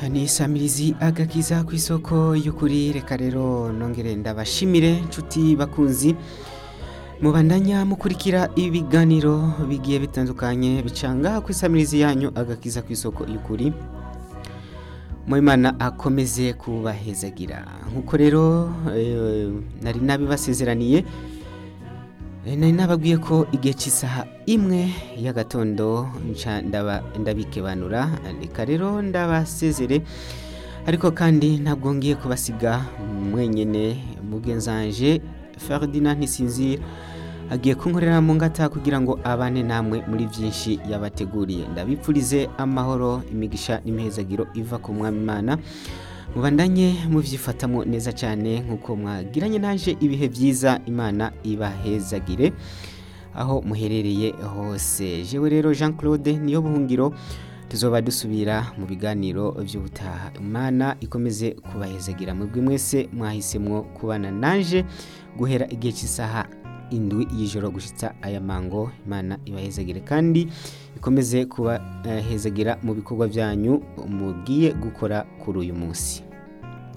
ni isamirizi agakiza ku isoko y'ukuri reka rero nongere ndabashimire nshuti bakunzi mubandanya mukurikira ibiganiro bigiye bitandukanye bicanga ku isamirizi yanyu agakiza ku isoko y'ukuri Mwimana akomeze kubahezagira nkuko rero eh, nari nabibasezeraniye Eh, nari nababwiye ko igihe cy'isaha imwe y'agatondo nca ndaba ndabikebanura reka rero ndabasezere ariko kandi ntabwo ngiye kubasiga mwenyene mugenzanje Ferdinand Ntisinzira agiye kunkorera mu ngata kugira ngo abane namwe muri byinshi yabateguriye ndabipfurize amahoro imigisha n'imihezagiro iva ku mwami Imana mubandanye mubyifatamo neza cyane nk'uko mwagiranye naje ibihe byiza imana ibahezagire aho muherereye hose jewe rero jean claude niyo buhungiro tuzoba dusubira mu biganiro by'ubutaha imana ikomeze kubahezagira mwebwe mwese mwahisemwo kubana naje guhera igihe cy'isaha indwi y'ijoro gushyitsa aya mango imana ibahezagire kandi ikomeze kubahezagira mu bikorwa byanyu mugiye gukora kuri uyu munsi